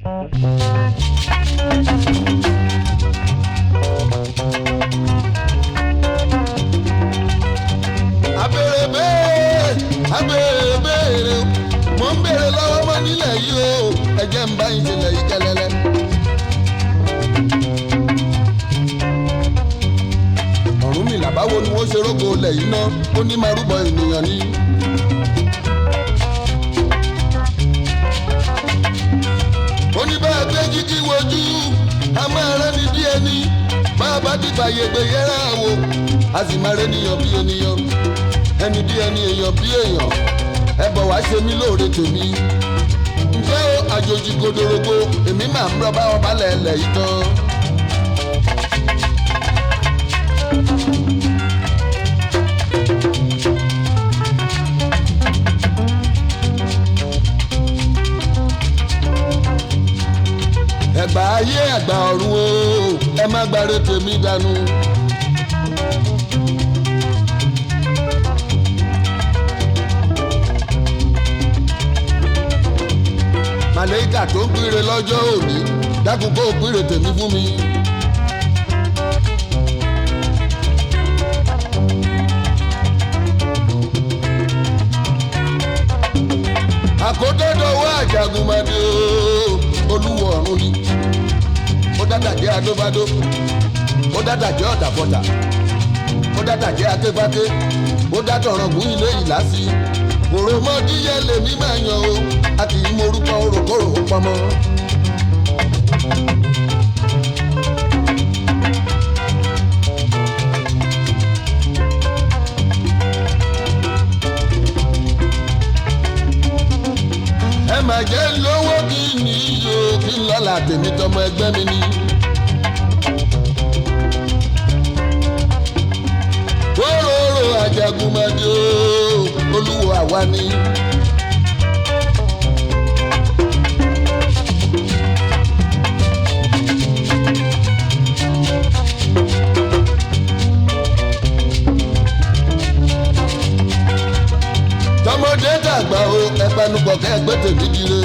abèrè béèrè abèrè béèrè mo ń béèrè lọ́wọ́ mọ́ nílẹ̀ yìí o ẹ̀jẹ̀ ń bá ìṣẹ̀lẹ̀ yìí kẹlẹ́lẹ́. Ọ̀rúnmìlà báwo ni wọ́n ṣe rógo ilẹ̀ yìí ná ó ní máa rúbọ ènìyàn ni. ó ní bá a gbé jíjí wojú a máa rẹ́ni bí ẹni bá a bá dìgbà yẹgbẹ yẹra wò a sì máa rẹ́niyàn bí ènìyàn ẹni bí ẹni èèyàn bí èèyàn ẹ bọ̀ wá ṣe mí lóore tèmi ǹjẹ́ o àjòjì godorogo èmi máa ń rọ́ bá wọn balẹ̀ ẹlẹ̀ yìí tán. ẹgbà ayé ẹgbà ọ̀run o ẹ má gbàre tèmi dànù. màlẹ́kà tó ń pínre lọ́jọ́ òní dákun kó o pínre tèmi fún mi. àkótọ́dọ̀wọ́ àjàgùnmọ̀dé o olúwo ọ̀run ni ó dádàjẹ́ adóbádó ó dádàjẹ́ ọ̀dàbọ̀dà ó dádàjẹ́ akéfáké ó dátọ̀rọ̀gùn ilé ìlàsí òròmọdíyẹ lèmi máa yan o a kì í morúkọ oròkòrò pọmọ. ẹ mà jẹ́ lówó kí ni iyo kí n lọ́la tèmi tọmọ ẹgbẹ́ mi ni. Kóróró Àjàgùnmọ̀dé o, olúwo àwa ni. tọmọdé dàgbà o ẹpanupọ̀ kẹ́ ẹgbẹ́ tèmi dire.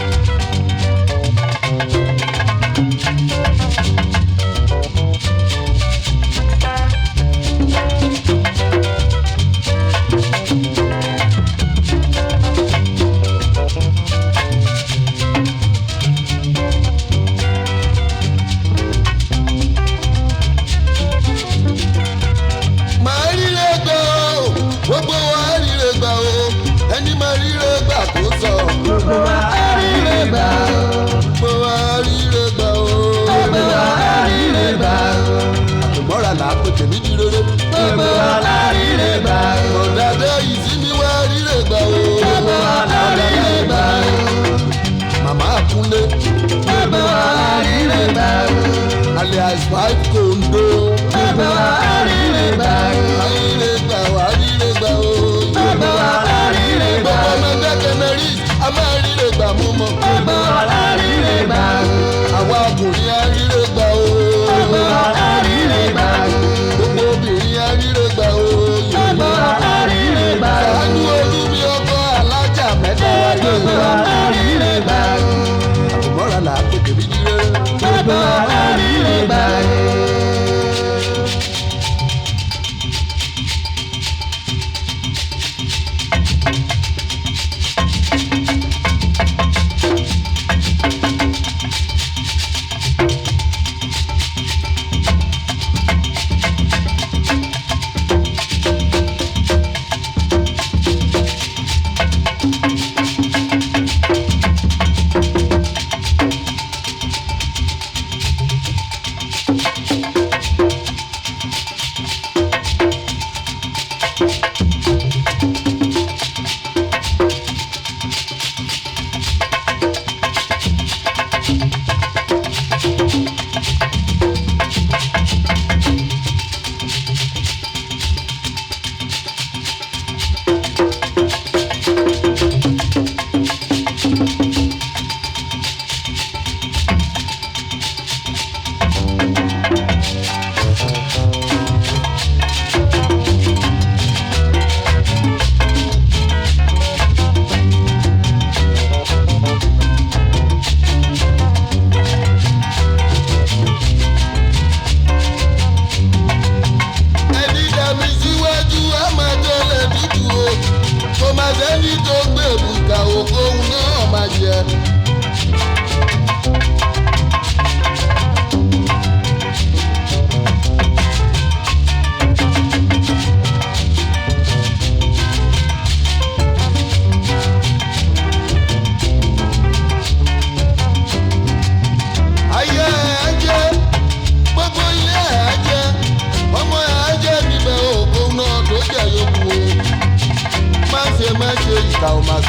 màá ríre gbà o gbogbo wa ríre gbà o ẹni máa ríre gbà kó sọ. Gbogbo wa á ríre gbà o. gbogbo wa ríre gbà o. Gbogbo wa á ríre gbà o. àtùmọ́ra là á pè tèmi di rere. Gbogbo wa á ríre gbà o. ọ̀dàdẹ́ ìsinmi wa ríre gbà o. Gbogbo wa á ríre gbà o. màmá àkúnlé Gbogbo wa á ríre gbà o. alias five kondo. Gbogbo wa á ríre gbà o. àríre gbà wá ríre gbà o. Gbogbo wa á ríre gbà gbogbo o. ọmọ ẹgbẹ́ kẹmẹ́rì a máa ríre gbà mú mọ́. Gbogbo wa á ríre gbà o. àwa ọkùnrin á ríre gbà o. Gbogbo wa á ríre gbà o. gbogbo obìnrin á ríre gbà o. Gbogbo wa á ríre gbà o. ṣáájú olúmi ọkọ alájà mẹ́ta wáyé. Gbogbo wa á ríre gbà o. àtùmọ́ra là á pè tèmi di rere. Gbogbo wa á ríre gbà o.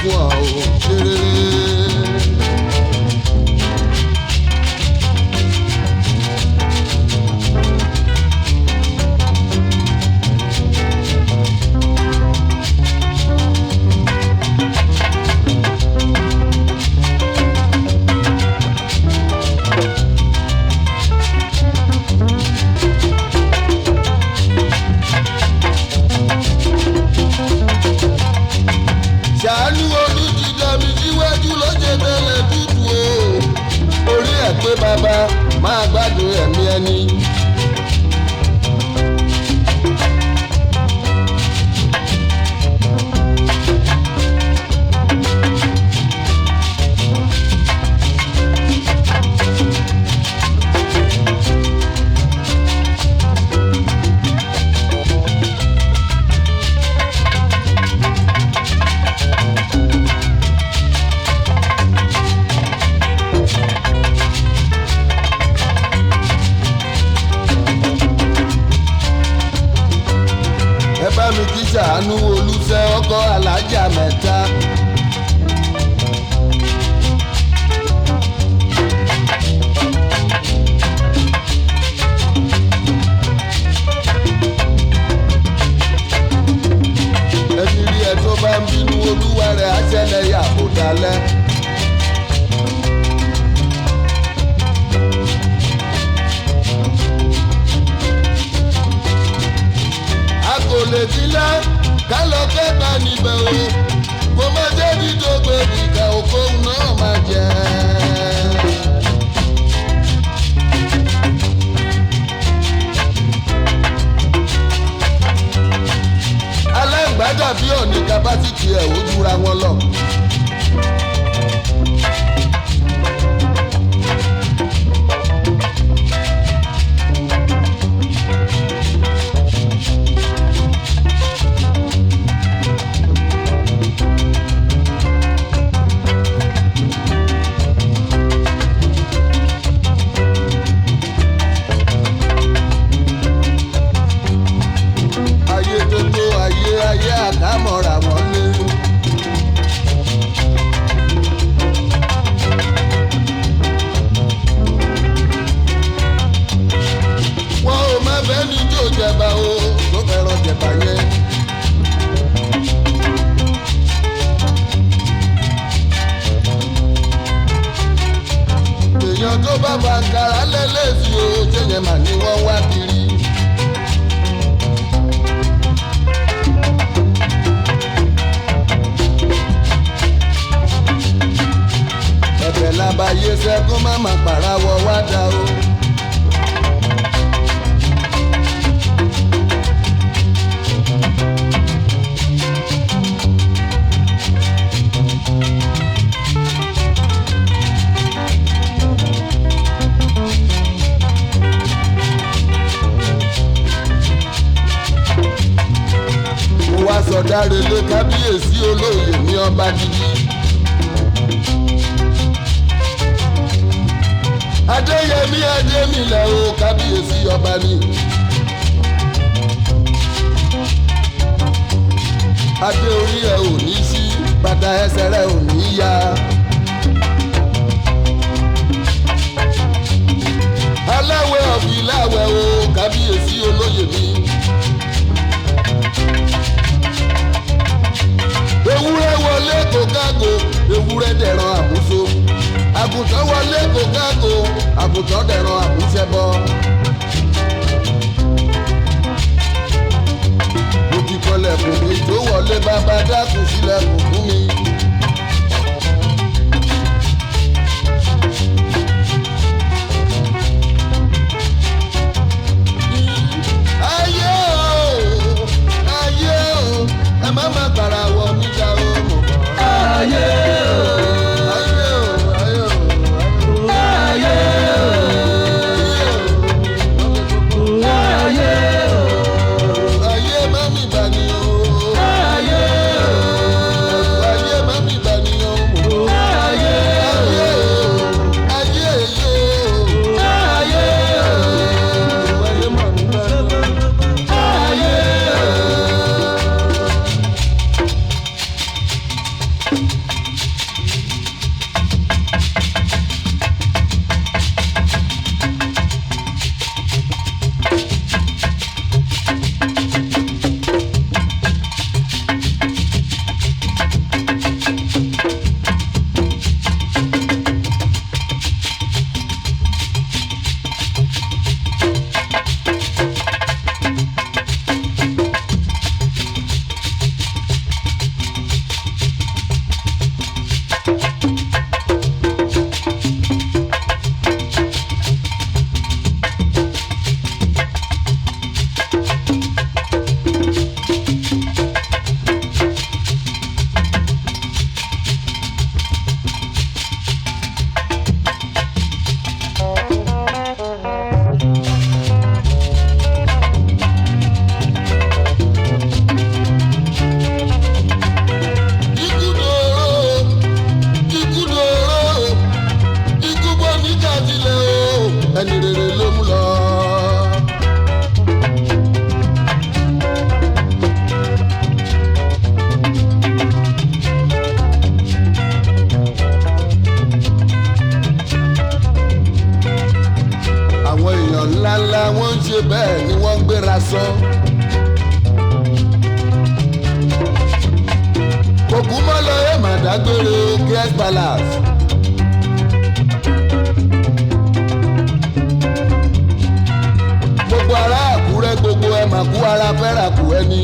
fún ọ ò ṣe rere. ṣàánú olùdíjà mi síwájú lọ́jọ́ tẹ́lẹ̀ tútù o orí ẹ̀ pé bàbá máa gbádùn ẹ̀mí ẹni. ẹ bá mi kí ṣàánú olùṣẹ́ ọkọ̀ alájà mẹ́ta. ẹni rí ẹ tó bá ń bínú olúwa rẹ̀ á ṣẹlẹ̀ yà kó dalẹ̀. a kò lè sílẹ̀ ká lọ kẹta níbẹ̀ o kò má jẹ́ dídógbè nìkan òkòhùn náà máa jẹ́. aláǹgbádà bí ọ̀nì kapásítì ẹ̀ ó jura wọn lọ. ayé tó tó ayé ayé àdámọ̀ra wọn lé. wọn ò má bẹ́ẹ̀ ní tó jẹba o tó fẹ́ràn jẹba yẹn. èèyàn tó bá bàǹkàrà lẹ́lẹ́sì o jẹ́yẹn mà ní wọ́n wá kiri. ẹ̀bẹ̀ labayé sẹ́kún má má pàráwọ̀ wá dá o. mo wá sọdá relé kábíyèsí olóyè ní ọba gidi. adéyẹmí adémilẹ o kábíyèsí ọba ni. adé orí ẹ ò ní sí bàtà ẹsẹ̀ rẹ ò ní yá. aláwẹ̀ ọ̀bìláwẹ̀ o kábíyèsí olóyè mi. ewúrẹ́ wọlé kó kágo ewúrẹ́ dẹ̀ràn àmúso àgùntàn wọlé kó kágo àgùntàn dẹ̀ràn àmúṣẹbọ. mo ti kọlẹ̀kùn mi tó wọlé bàbá dákun sílẹ̀kùn fún mi. ayé o ayé o ẹ má má gbàrà wọ níjà o mọ̀ mọ́. ayé o ayé o ayé o ayé ayé o ayé o o ayé má mi bà ní o ayé o ayé má ṣe bẹ́ẹ̀ ni wọ́n ń gbéra sọ. òkú mọ́ lọ ẹ̀ mà dágbére guest palace. gbogbo ará àkúrẹ́ gbogbo ẹ̀ mà kú ara fẹ́ràn kú ẹni.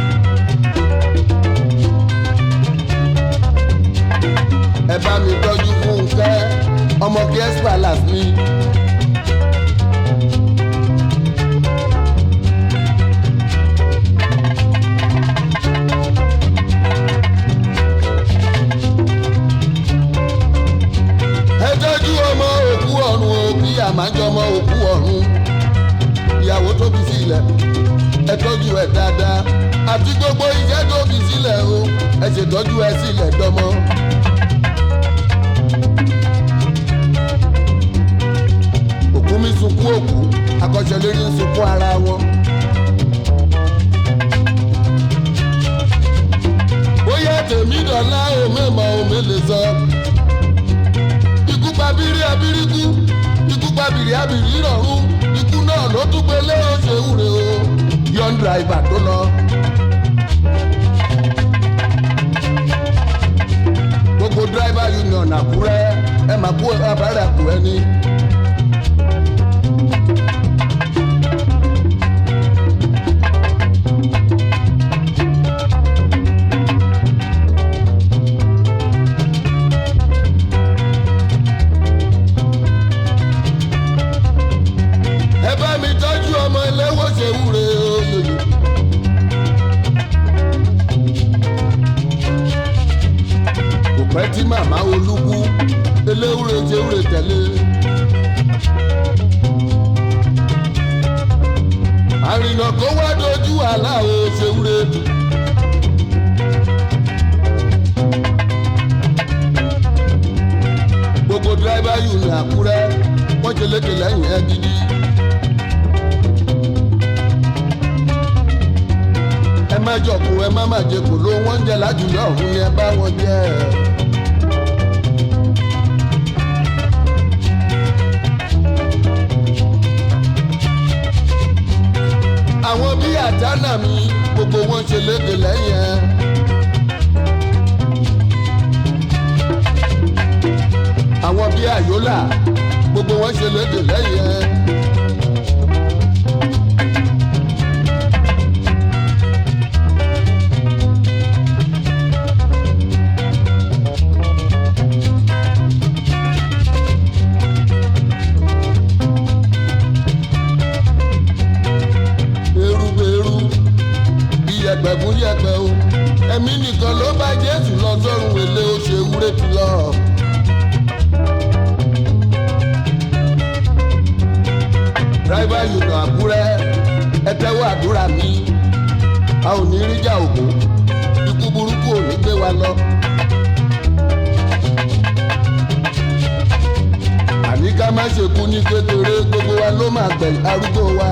ẹ bá mi tọ́jú fúnkẹ́ ọmọ guest palace ni. ẹ tọ́jú ọmọ òkú ọ̀run o bí àmájọmọ òkú ọ̀run ìyàwó tó fi sílẹ̀ ẹ tọ́jú ẹ dáadáa àti gbogbo iṣẹ́ tó fi sílẹ̀ o ẹ ṣètọ́jú ẹ sílẹ̀ dọ́mọ. òkú mi sunkún òkú akọ́ṣẹ́lérí ń sunkún ara wọn. bóyá tèmi dọ̀la ò mẹ́mọ̀ ò mélè sọ. ikú pa bírí abíríkú ikú pa bìrì abìrì rọ̀rùn ikú náà ló tún gbé lé oṣù ewúre o yọ̀ǹ dìráìvà tó lọ. gbogbo dírẹ́bà union àkúrẹ́ ẹ máa kú abárẹ́ àkúrẹ́ ní. ẹ bá mi tọ́jú ọmọ ẹlẹ́wọ̀n ṣe wúre oyè. kò pẹ́ tí màmá olúkú eléwúre ṣe wúre tẹ̀lé. àrìnà kó wá dojú àlá o ṣe wúre. gbogbo dírẹ́bà yìí ní àkúrẹ́ wọ́n ṣe lékè lẹ́yìn ẹ gidi. ẹ má jọ̀kú ẹ má má jẹ kò ló wọ́n ń jẹ lájùlọ ọ̀hún ni ẹ bá wọn jẹ. àwọn bíi àtànà mi gbogbo wọn ṣe lékè lẹ́yìn ẹ. àwọn bíi àyólà gbogbo wọn ṣe lédè lẹ́yìn ẹ. erúgbèrú iyẹ̀pẹ̀ fún yẹ̀pẹ̀ o ẹ̀mí nìkan ló bá jésù lọ sọ́run èlé ó ṣe wúrẹ́ ti lọ. dráìvà yùnà àkúrẹ́ ẹ tẹ́wọ́ àdúrà mi a ò ní rí jà ògùn ikú burúkú ò ní gbé wa lọ. àní ká má ṣe kú ní kékeré gbogbo wa ló máa gbẹ̀ arúgbó wa.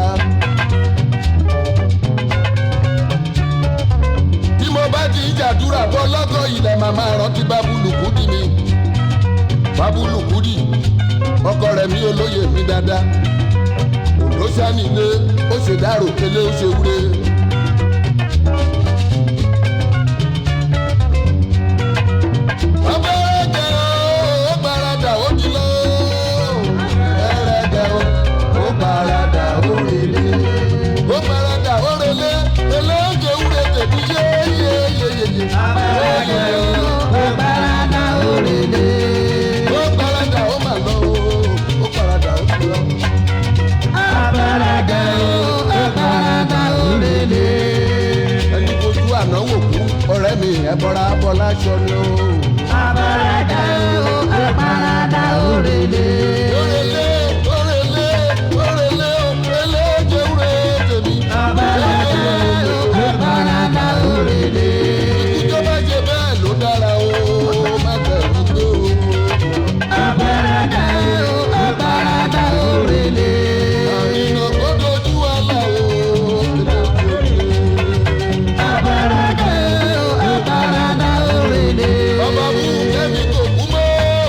tí mo bá ti ń jàdúrà bọ́ lọ́gọ́ ilẹ̀ màmá rántí bábúlùkù dì mí bábúlùkù dì ọkọ rẹ̀ mi olóye mi dáadáa ló sánilé ó ṣe dárò kélé ó ṣe wúre. ọbẹ̀ ẹ̀jẹ̀ ó gbaradà ó di lọ. ẹ̀rẹ̀jẹ̀ ó gbaradà ó relé. ó gbaradà ó relé eléyè wúre tèmi yé yé yé yé yé. Abẹ́rẹ́ ó bàràdà òrèlè. ó gbaradà ó mà lọ ó gbaradà ó di lọ. Abẹ́rẹ́ ó bàràdà òrèlè. ẹni fojú àná wò kú ọ̀rẹ́ mi ẹ̀ bọ́ra bọ́lá aṣọ ni ó. Abẹ́rẹ́ ó bàràdà òrèlè. Orele, orele, orele, orele, jewure tèmi. Abẹ́rẹ́ ó bàràdà òrèlè. Ikú tó bá jẹ bẹ́ẹ̀ ló dára o, má bẹ̀rù tó o. Abẹ́rẹ́ ó bàràdà òrèlè. Àrìnà kó dojú àlà o. Abẹ́rẹ́ ó bàràdà òrèlè. Bàbá mú kẹ́mi kò kú mọ́.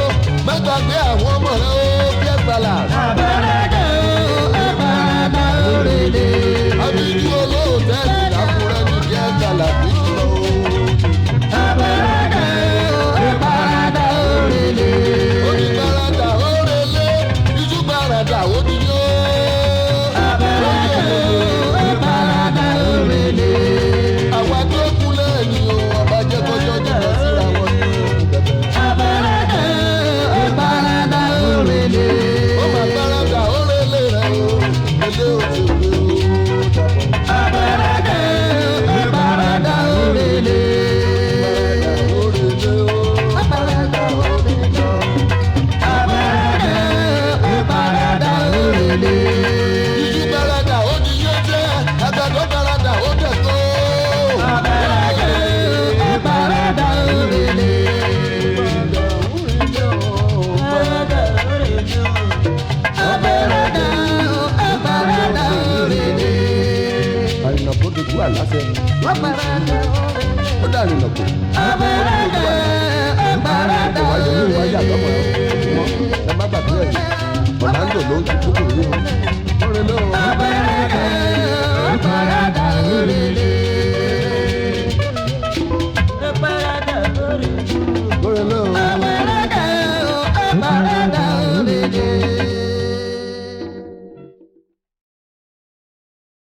láṣẹ ó parada òrèlè. ó dàrin nàkó Àpárádà ó parada ìwájú ní ìwájú àtọmọ òrèlè. wọn ẹ má gbàgbé ẹ ọ̀làǹdò ló ń tukú